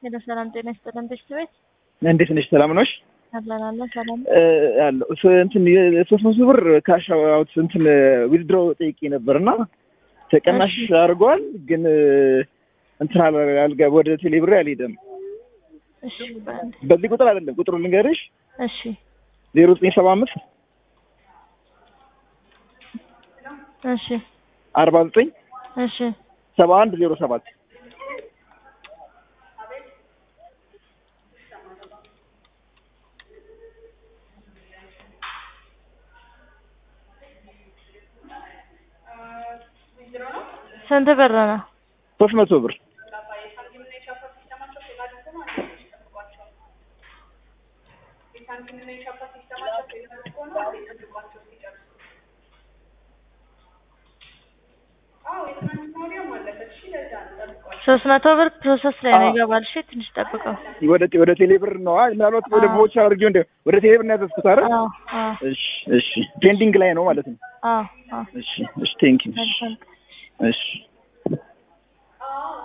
ሄሎ ሰላም ጤና ይስጥልን። ቤት ቤት እንዴት ነሽ? ሰላም ነሽ? አለን አለን ሰላም ያለው እንትን የሶስት መቶ ብር ካሽ አውት እንትን ዊዝድሮ ጠይቄ ነበር እና ተቀናሽ አድርጓል፣ ግን እንትን አልጋ ወደ ቴሌብር አልሄደም። እሺ በአንድ በዚህ ቁጥር አይደለም፣ ቁጥሩ ልንገርሽ እሺ ዜሮ ዘጠኝ ሰባ አምስት እሺ አርባ ዘጠኝ እሺ ሰባ አንድ ዜሮ ሰባት ስንት ብር ነው? ሶስት መቶ ብር ሶስት መቶ ብር ፕሮሰስ ላይ ነው ይገባል። እሺ ትንሽ ጠብቀው። ወደ ወደ ቴሌብር ነው። አይ ምናልባት ወደ አዎ። ቦቻ አድርጌው እንደ ወደ ቴሌብር ነው ያዘዝኩት አይደል? አዎ አዎ እሺ እሺ፣ ፔንዲንግ ላይ ነው ማለት ነው። አዎ አዎ እሺ እሺ፣ ቴንክ ዩ መልካም እሺ